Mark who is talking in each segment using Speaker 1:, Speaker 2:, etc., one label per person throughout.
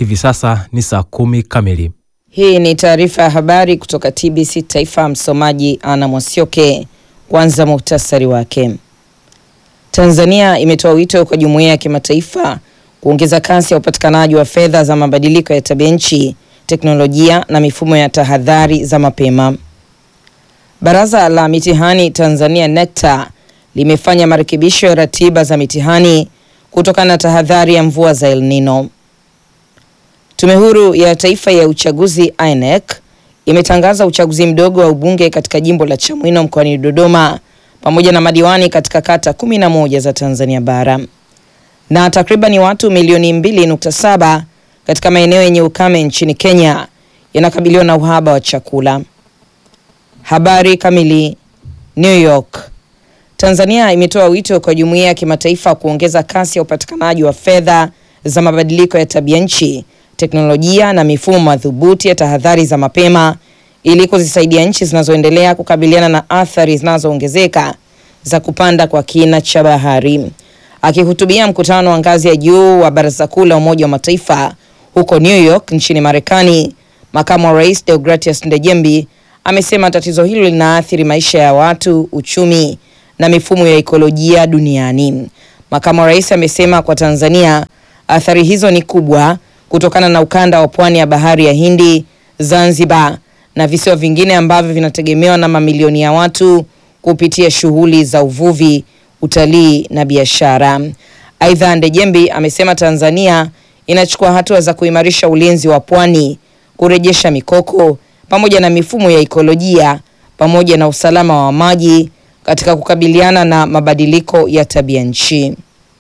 Speaker 1: hivi sasa ni saa kumi kamili.
Speaker 2: Hii ni taarifa ya habari kutoka TBC Taifa. Msomaji Ana Mwasioke. Kwanza muhtasari wake. Tanzania imetoa wito kwa jumuiya ya kimataifa kuongeza kasi ya upatikanaji wa fedha za mabadiliko ya tabia nchi, teknolojia na mifumo ya tahadhari za mapema. Baraza la mitihani Tanzania NECTA limefanya marekebisho ya ratiba za mitihani kutokana na tahadhari ya mvua za El Nino. Tume Huru ya Taifa ya Uchaguzi INEC imetangaza uchaguzi mdogo wa ubunge katika jimbo la Chamwino mkoani Dodoma pamoja na madiwani katika kata kumi na moja za Tanzania bara. Na takribani watu milioni mbili nukta saba katika maeneo yenye ukame nchini Kenya yanakabiliwa na uhaba wa chakula. Habari kamili. New York. Tanzania imetoa wito kwa jumuiya ya kimataifa kuongeza kasi ya upatikanaji wa fedha za mabadiliko ya tabia nchi, teknolojia na mifumo madhubuti ya tahadhari za mapema ili kuzisaidia nchi zinazoendelea kukabiliana na athari zinazoongezeka za kupanda kwa kina cha bahari. Akihutubia mkutano wa ngazi ya juu wa Baraza Kuu la Umoja wa Mataifa huko New York nchini Marekani, makamu wa rais Deogratias Ndejembi amesema tatizo hilo linaathiri maisha ya watu, uchumi na mifumo ya ekolojia duniani. Makamu wa rais amesema kwa Tanzania athari hizo ni kubwa kutokana na ukanda wa pwani ya bahari ya Hindi, Zanzibar na visiwa vingine ambavyo vinategemewa na mamilioni ya watu kupitia shughuli za uvuvi, utalii na biashara. Aidha, Ndejembi amesema Tanzania inachukua hatua za kuimarisha ulinzi wa pwani, kurejesha mikoko pamoja na mifumo ya ekolojia pamoja na usalama wa maji katika kukabiliana na mabadiliko ya tabia nchi.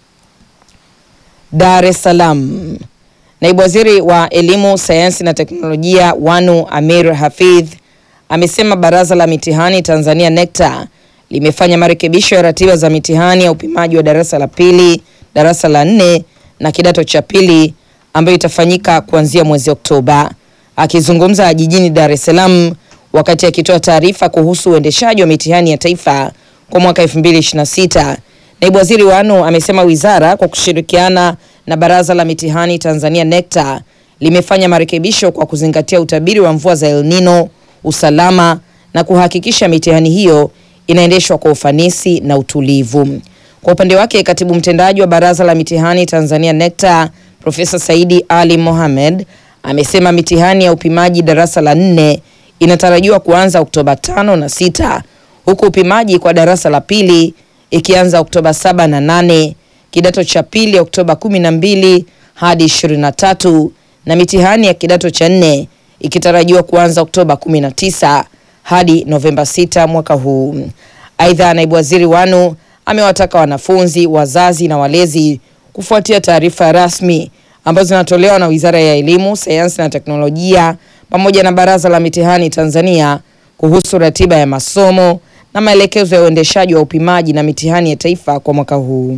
Speaker 2: Dar es Salaam. Naibu Waziri wa Elimu, Sayansi na Teknolojia Wanu Amir Hafidh amesema Baraza la Mitihani Tanzania NECTA limefanya marekebisho ya ratiba za mitihani ya upimaji wa darasa la pili, darasa la nne na kidato cha pili ambayo itafanyika kuanzia mwezi Oktoba. Akizungumza jijini Dar es Salaam wakati akitoa taarifa kuhusu uendeshaji wa mitihani ya taifa kwa mwaka 2026, Naibu Waziri Wanu amesema wizara kwa kushirikiana na Baraza la Mitihani Tanzania NECTA limefanya marekebisho kwa kuzingatia utabiri wa mvua za El Nino, usalama na kuhakikisha mitihani hiyo inaendeshwa kwa ufanisi na utulivu. Kwa upande wake, katibu mtendaji wa Baraza la Mitihani Tanzania NECTA Profesa Saidi Ali Mohamed amesema mitihani ya upimaji darasa la nne inatarajiwa kuanza Oktoba tano na sita huku upimaji kwa darasa la pili ikianza Oktoba saba na nane kidato cha pili Oktoba kumi na mbili hadi ishirini na tatu na mitihani ya kidato cha nne ikitarajiwa kuanza Oktoba kumi na tisa hadi Novemba sita mwaka huu. Aidha, naibu waziri Wanu amewataka wanafunzi, wazazi na walezi kufuatia taarifa rasmi ambazo zinatolewa na Wizara ya Elimu, Sayansi na Teknolojia pamoja na Baraza la Mitihani Tanzania kuhusu ratiba ya masomo na maelekezo ya uendeshaji wa upimaji na mitihani ya taifa kwa mwaka huu.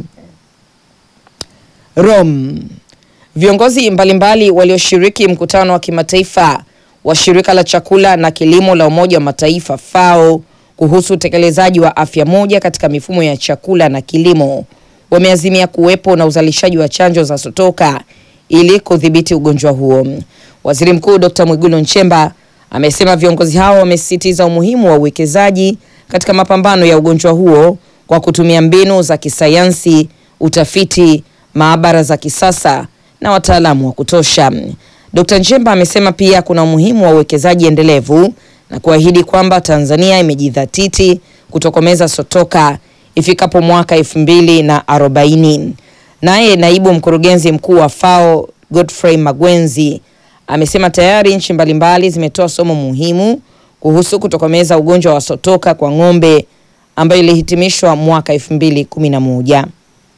Speaker 2: Rome. Viongozi mbalimbali walioshiriki mkutano wa kimataifa wa shirika la chakula na kilimo la Umoja wa Mataifa FAO kuhusu utekelezaji wa afya moja katika mifumo ya chakula na kilimo wameazimia kuwepo na uzalishaji wa chanjo za sotoka ili kudhibiti ugonjwa huo. Waziri Mkuu Dr. Mwigulu Nchemba amesema viongozi hao wamesisitiza umuhimu wa uwekezaji katika mapambano ya ugonjwa huo kwa kutumia mbinu za kisayansi, utafiti, maabara za kisasa na wataalamu wa kutosha. Dr. Nchemba amesema pia kuna umuhimu wa uwekezaji endelevu na kuahidi kwamba Tanzania imejidhatiti kutokomeza sotoka ifikapo mwaka elfu mbili na arobaini. Naye naibu mkurugenzi mkuu wa FAO Godfrey Magwenzi amesema tayari nchi mbalimbali zimetoa somo muhimu kuhusu kutokomeza ugonjwa wa sotoka kwa ng'ombe ambayo ilihitimishwa mwaka 2011.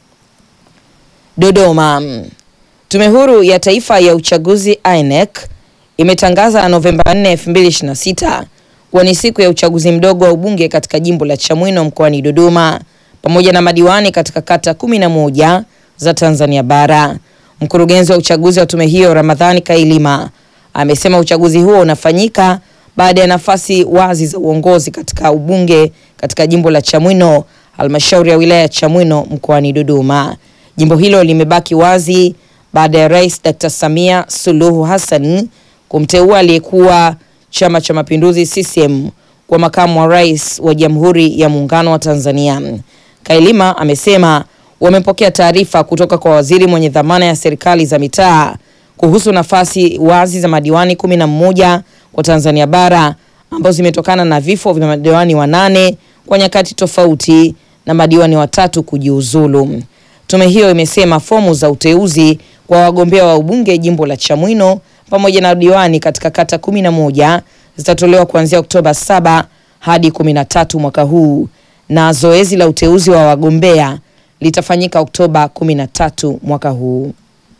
Speaker 2: Dodoma. Tume Huru ya Taifa ya Uchaguzi INEC imetangaza Novemba 4, 2026 kuwa ni siku ya uchaguzi mdogo wa ubunge katika jimbo la Chamwino mkoani Dodoma pamoja na madiwani katika kata 11 za Tanzania bara. Mkurugenzi wa uchaguzi wa tume hiyo Ramadhani Kailima amesema uchaguzi huo unafanyika baada ya nafasi wazi za uongozi katika ubunge katika jimbo la Chamwino, halmashauri ya wilaya ya Chamwino mkoani Dodoma. Jimbo hilo limebaki wazi baada ya Rais Dr. Samia Suluhu Hassan kumteua aliyekuwa Chama cha Mapinduzi CCM kwa makamu wa rais wa Jamhuri ya Muungano wa Tanzania. Kailima amesema wamepokea taarifa kutoka kwa waziri mwenye dhamana ya serikali za mitaa kuhusu nafasi wazi za madiwani kumi na mmoja kwa Tanzania bara ambazo zimetokana na vifo vya madiwani wanane kwa nyakati tofauti na madiwani watatu kujiuzulu. Tume hiyo imesema fomu za uteuzi kwa wagombea wa ubunge jimbo la Chamwino pamoja na diwani katika kata kumi na moja zitatolewa kuanzia Oktoba 7 hadi 13 mwaka huu na zoezi la uteuzi wa wagombea litafanyika Oktoba 13 mwaka huu.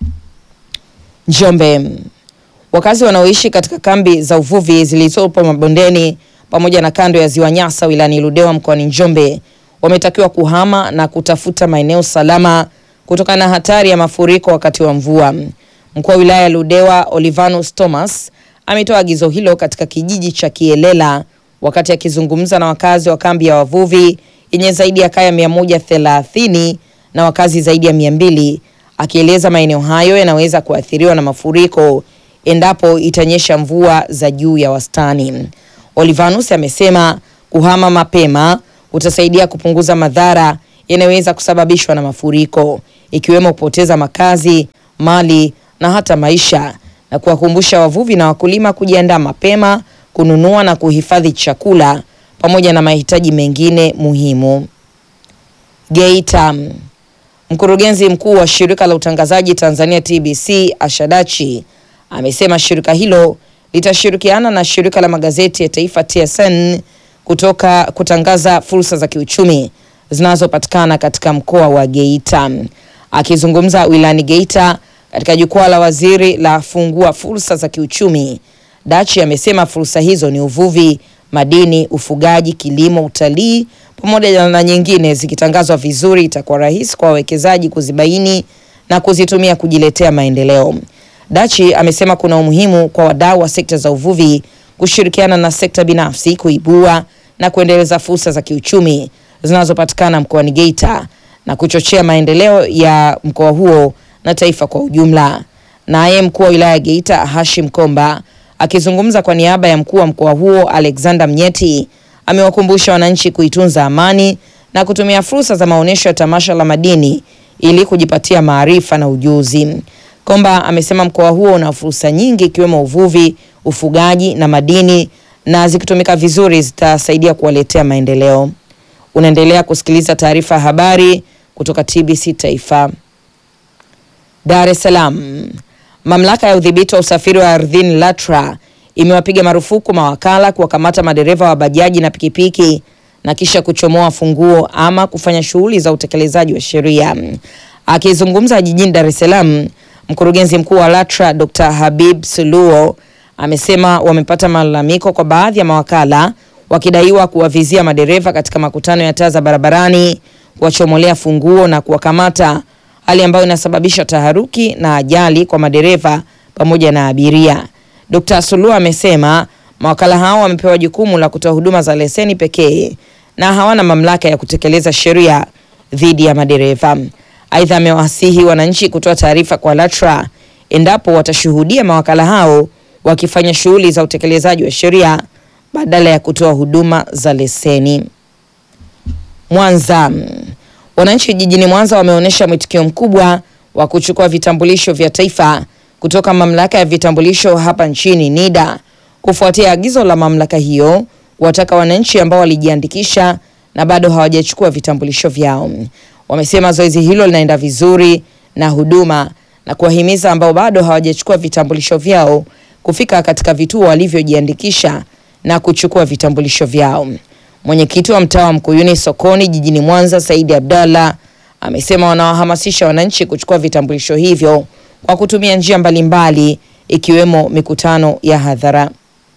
Speaker 2: Njombe. Wakazi wanaoishi katika kambi za uvuvi zilizopo mabondeni pamoja na kando ya ziwa Nyasa wilayani Ludewa mkoani Njombe wametakiwa kuhama na kutafuta maeneo salama kutokana na hatari ya mafuriko wakati wa mvua. Mkuu wa wilaya ya Ludewa Olivanus Thomas ametoa agizo hilo katika kijiji cha Kielela wakati akizungumza na wakazi wa kambi ya wavuvi yenye zaidi ya kaya 130 na wakazi zaidi ya 200 akieleza maeneo hayo yanaweza kuathiriwa na mafuriko endapo itanyesha mvua za juu ya wastani. Olivanus amesema kuhama mapema kutasaidia kupunguza madhara yanayoweza kusababishwa na mafuriko ikiwemo kupoteza makazi, mali na hata maisha na kuwakumbusha wavuvi na wakulima kujiandaa mapema kununua na kuhifadhi chakula pamoja na mahitaji mengine muhimu. Geita. Mkurugenzi mkuu wa shirika la utangazaji Tanzania TBC Ashadachi amesema shirika hilo litashirikiana na shirika la magazeti ya taifa TSN kutoka kutangaza fursa za kiuchumi zinazopatikana katika mkoa wa Geita. Akizungumza wilayani Geita katika jukwaa la waziri la fungua fursa za kiuchumi, Dachi amesema fursa hizo ni uvuvi, madini, ufugaji, kilimo, utalii pamoja na nyingine. Zikitangazwa vizuri, itakuwa rahisi kwa wawekezaji kuzibaini na kuzitumia kujiletea maendeleo. Dachi amesema kuna umuhimu kwa wadau wa sekta za uvuvi kushirikiana na sekta binafsi kuibua na kuendeleza fursa za kiuchumi zinazopatikana mkoani Geita na kuchochea maendeleo ya mkoa huo na taifa kwa ujumla. Naye mkuu wa wilaya ya Geita Hashim Komba akizungumza kwa niaba ya mkuu wa mkoa huo Alexander Mnyeti amewakumbusha wananchi kuitunza amani na kutumia fursa za maonyesho ya tamasha la madini ili kujipatia maarifa na ujuzi. Komba amesema mkoa huo una fursa nyingi ikiwemo uvuvi, ufugaji na madini na zikitumika vizuri zitasaidia kuwaletea maendeleo. Unaendelea kusikiliza taarifa ya habari kutoka TBC Taifa. Dar es Salaam. Mamlaka ya udhibiti wa usafiri wa ardhini LATRA imewapiga marufuku mawakala kuwakamata madereva wa bajaji na pikipiki na kisha kuchomoa funguo ama kufanya shughuli za utekelezaji wa sheria. Akizungumza jijini Dar es Salaam, mkurugenzi mkuu wa LATRA Dr. Habib Suluo amesema wamepata malalamiko kwa baadhi ya mawakala wakidaiwa kuwavizia madereva katika makutano ya taa za barabarani, kuwachomolea funguo na kuwakamata, hali ambayo inasababisha taharuki na ajali kwa madereva pamoja na abiria. Dr. Suluo amesema mawakala hao wamepewa jukumu la kutoa huduma za leseni pekee na hawana mamlaka ya kutekeleza sheria dhidi ya madereva. Aidha, amewasihi wananchi kutoa taarifa kwa LATRA endapo watashuhudia mawakala hao wakifanya shughuli za utekelezaji wa sheria badala ya kutoa huduma za leseni. Mwanza. Wananchi jijini Mwanza wameonyesha mwitikio mkubwa wa kuchukua vitambulisho vya taifa kutoka mamlaka ya vitambulisho hapa nchini NIDA kufuatia agizo la mamlaka hiyo kuwataka wananchi ambao walijiandikisha na bado hawajachukua vitambulisho vyao. Wamesema zoezi hilo linaenda vizuri na huduma na kuwahimiza ambao bado hawajachukua vitambulisho vyao kufika katika vituo walivyojiandikisha na kuchukua vitambulisho vyao. Mwenyekiti wa mtaa wa Mkuyuni sokoni jijini Mwanza, Saidi Abdallah amesema wanawahamasisha wananchi kuchukua vitambulisho hivyo kwa kutumia njia mbalimbali ikiwemo mikutano ya hadhara.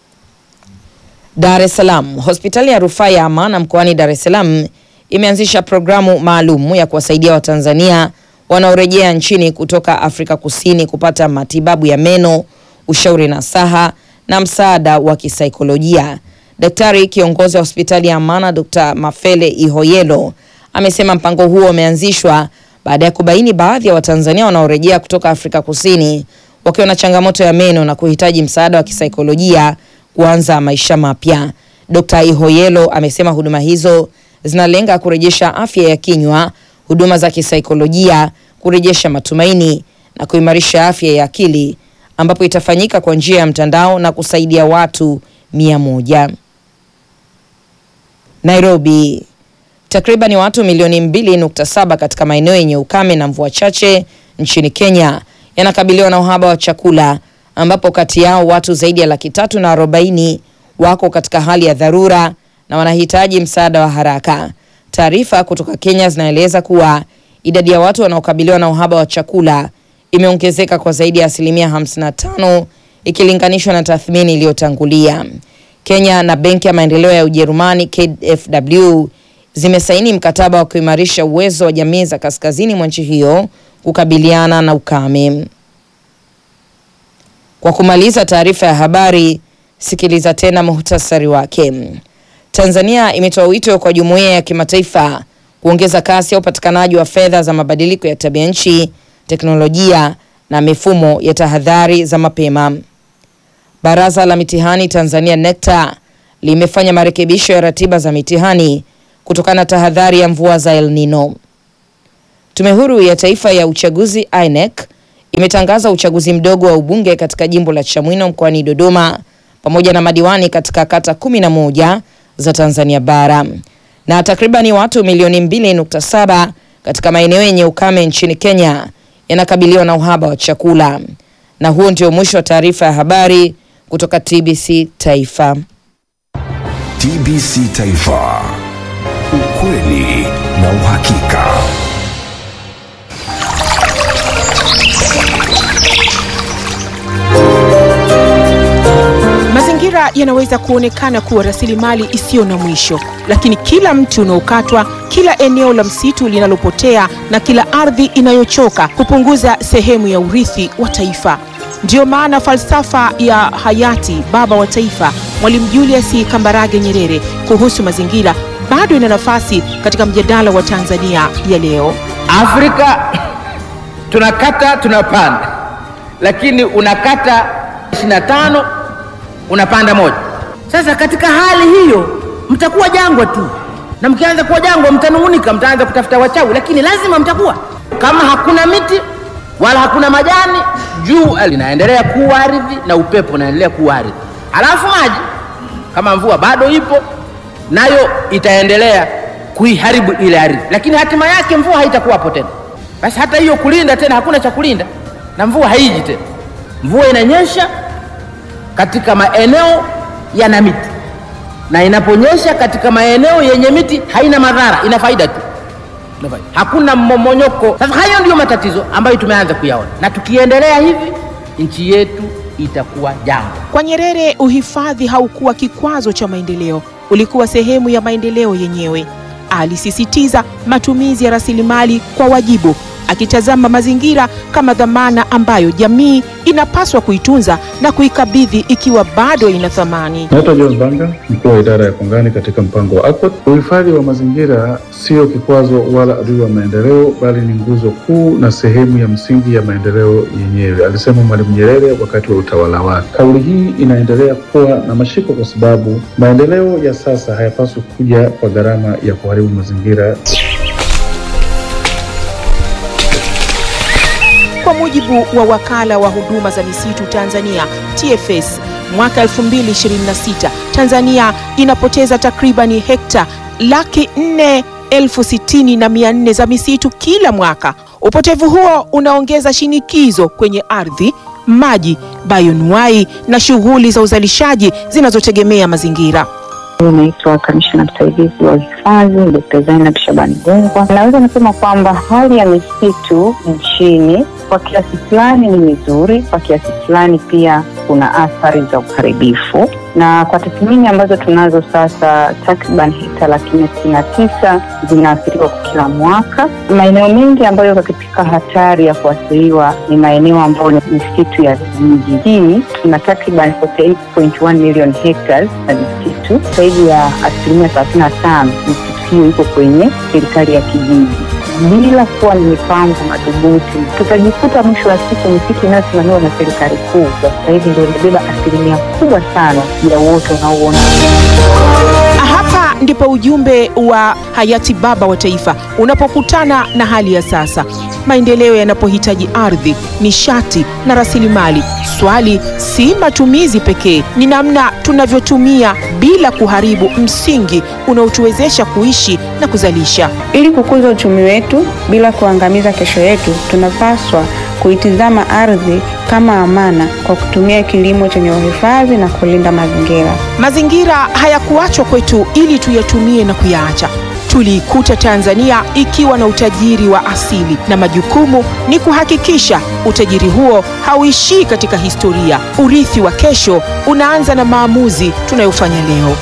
Speaker 2: Dar es Salaam. Hospitali ya rufaa ya Amana mkoani Dar es Salaam imeanzisha programu maalum ya kuwasaidia Watanzania wanaorejea nchini kutoka Afrika Kusini kupata matibabu ya meno, ushauri nasaha na msaada wa kisaikolojia. Daktari kiongozi wa hospitali ya Amana Dr. Mafele Ihoyelo amesema mpango huo umeanzishwa baada ya kubaini baadhi ya Watanzania wanaorejea kutoka Afrika Kusini wakiwa na changamoto ya meno na kuhitaji msaada wa kisaikolojia kuanza maisha mapya. Dr. Ihoyelo amesema huduma hizo zinalenga kurejesha afya ya kinywa, huduma za kisaikolojia, kurejesha matumaini na kuimarisha afya ya akili ambapo itafanyika kwa njia ya mtandao na kusaidia watu mia moja. Nairobi. Takriban watu milioni mbili nukta saba katika maeneo yenye ukame na mvua chache nchini Kenya yanakabiliwa na uhaba wa chakula ambapo kati yao watu zaidi ya laki tatu na arobaini wako katika hali ya dharura na wanahitaji msaada wa haraka. Taarifa kutoka Kenya zinaeleza kuwa idadi ya watu wanaokabiliwa na uhaba wa chakula imeongezeka kwa zaidi ya asilimia 55 ikilinganishwa na tathmini iliyotangulia. Kenya na Benki ya Maendeleo ya Ujerumani KfW zimesaini mkataba wa kuimarisha uwezo wa jamii za kaskazini mwa nchi hiyo kukabiliana na ukame. Kwa kumaliza taarifa ya habari, sikiliza tena muhtasari wake. Tanzania imetoa wito kwa jumuiya ya kimataifa kuongeza kasi ya upatikanaji wa fedha za mabadiliko ya tabia nchi, teknolojia na mifumo ya tahadhari za mapema. Baraza la Mitihani Tanzania NECTA limefanya marekebisho ya ratiba za mitihani kutokana na tahadhari ya mvua za El Nino. Tume Huru ya Taifa ya Uchaguzi INEC imetangaza uchaguzi mdogo wa ubunge katika jimbo la Chamwino mkoani Dodoma pamoja na madiwani katika kata kumi na moja za Tanzania bara. Na takribani watu milioni 2.7 katika maeneo yenye ukame nchini Kenya yanakabiliwa na uhaba wa chakula. Na huo ndio mwisho wa taarifa ya habari kutoka TBC Taifa.
Speaker 3: TBC Taifa. Ukweli na uhakika.
Speaker 4: Mazingira yanaweza kuonekana kuwa rasilimali isiyo na mwisho, lakini kila mti unaokatwa, kila eneo la msitu linalopotea na kila ardhi inayochoka hupunguza sehemu ya urithi wa taifa. Ndiyo maana falsafa ya hayati baba wa taifa Mwalimu Julius Kambarage Nyerere kuhusu mazingira bado ina nafasi katika mjadala wa Tanzania ya leo.
Speaker 5: Afrika tunakata tunapanda, lakini unakata 25 unapanda moja. Sasa katika hali hiyo mtakuwa jangwa tu, na mkianza kuwa jangwa mtanung'unika, mtaanza kutafuta wachawi, lakini lazima mtakuwa. Kama hakuna miti wala hakuna majani, jua linaendelea kuwa ardhi na upepo unaendelea kuwa ardhi, halafu maji kama mvua bado ipo nayo itaendelea kuiharibu ile ardhi, lakini hatima yake mvua haitakuwapo tena. Basi hata hiyo kulinda tena, hakuna cha kulinda na mvua haiji tena. Mvua inanyesha katika maeneo yana miti, na inaponyesha katika maeneo yenye miti haina madhara, ina faida tu, Ina faida. hakuna mmomonyoko. Sasa hayo ndiyo matatizo ambayo tumeanza kuyaona, na tukiendelea hivi nchi yetu itakuwa jangwa.
Speaker 4: Kwa Nyerere, uhifadhi haukuwa kikwazo cha maendeleo, ulikuwa sehemu ya maendeleo yenyewe. Alisisitiza matumizi ya rasilimali kwa wajibu, akitazama mazingira kama dhamana ambayo jamii inapaswa kuitunza na kuikabidhi ikiwa bado ina thamani.
Speaker 6: Naitwa John Banga, mkuu wa idara ya kongani katika mpango wa ACOT. Uhifadhi wa mazingira sio kikwazo wala adui wa maendeleo, bali ni nguzo kuu na sehemu ya msingi ya maendeleo yenyewe, alisema Mwalimu Nyerere wakati wa utawala wake. Kauli hii inaendelea kuwa na mashiko kwa sababu maendeleo ya sasa hayapaswi kuja kwa gharama ya kuharibu mazingira.
Speaker 4: Kwa mujibu wa wakala wa huduma za misitu Tanzania TFS, mwaka 2026 Tanzania inapoteza takribani hekta laki nne elfu sitini na mia nne za misitu kila mwaka. Upotevu huo unaongeza shinikizo kwenye ardhi, maji, bayonuai na shughuli za uzalishaji zinazotegemea mazingira.
Speaker 7: Naitwa kamishna msaidizi wa uhifadhi Dkt. Zainab Shabani Gungwa. Naweza nasema kwamba hali ya misitu nchini kwa kiasi fulani ni mizuri, kwa kiasi fulani pia kuna athari za uharibifu, na kwa tathmini ambazo tunazo sasa, takriban hekta laki nne sitini na tisa zinaathiriwa kwa kila mwaka. Maeneo mengi ambayo yako katika hatari ya kuathiriwa ni maeneo ambayo ni misitu ya vijiji. Hii tuna takriban 48.1 million hectares na misitu zaidi ya asilimia thelathini na tano misitu hiyo iko kwenye serikali ya kijiji. bila kuwa na mipango madhubuti, tutajikuta mwisho wa siku misitu inayosimamiwa na serikali kuu kwa sasa hivi ndio inabeba asilimia kubwa sana ya uoto unaouona.
Speaker 4: Hapa ndipo ujumbe wa hayati baba wa taifa unapokutana na hali ya sasa. Maendeleo yanapohitaji ardhi, nishati na rasilimali, swali si matumizi pekee, ni namna tunavyotumia bila kuharibu msingi unaotuwezesha kuishi na kuzalisha.
Speaker 8: Ili kukuza uchumi wetu bila kuangamiza kesho yetu, tunapaswa kuitizama ardhi kama amana kwa kutumia kilimo chenye uhifadhi na kulinda mazingira.
Speaker 4: Mazingira hayakuachwa kwetu ili tuyatumie na kuyaacha. Tuliikuta Tanzania ikiwa na utajiri wa asili, na majukumu ni kuhakikisha utajiri huo hauishii katika historia. Urithi wa kesho unaanza na maamuzi tunayofanya leo.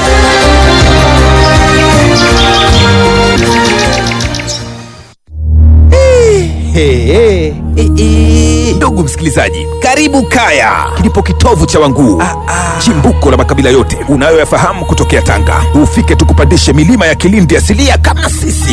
Speaker 9: Hey, hey, hey. Ndugu msikilizaji, karibu Kaya, kilipo kitovu cha Wanguu, chimbuko la makabila yote unayoyafahamu kutokea Tanga. Ufike tukupandishe milima ya Kilindi asilia kama sisi.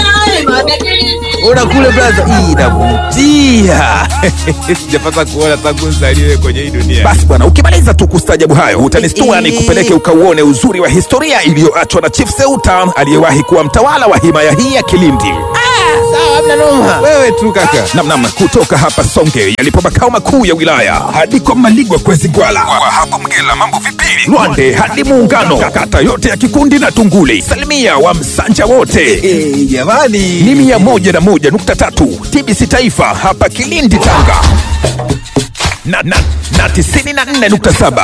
Speaker 9: Ona kule braza, hii inavutia. Sijapata kuona tangu nzaliwe kwenye hii dunia. Basi bwana, ukimaliza tu kustajabu hayo utanistua nikupeleke ukauone uzuri wa historia iliyoachwa na Chief Seuta aliyewahi kuwa mtawala wa himaya hii ya Kilindi. Wewe tu kaka. Namnam, kutoka hapa Songe yalipo makao makuu ya wilaya hadi kwa Maligwa kwezi Gwala, kwa hapo Mgela mambo vipili, Lwande hadi Muungano, kata yote ya Kikundi na Tunguli, salimia wa Msanja wote jamani, ni mia moja na moja nukta tatu TBC Taifa hapa Kilindi Tanga na, na, na tisini na nne nukta saba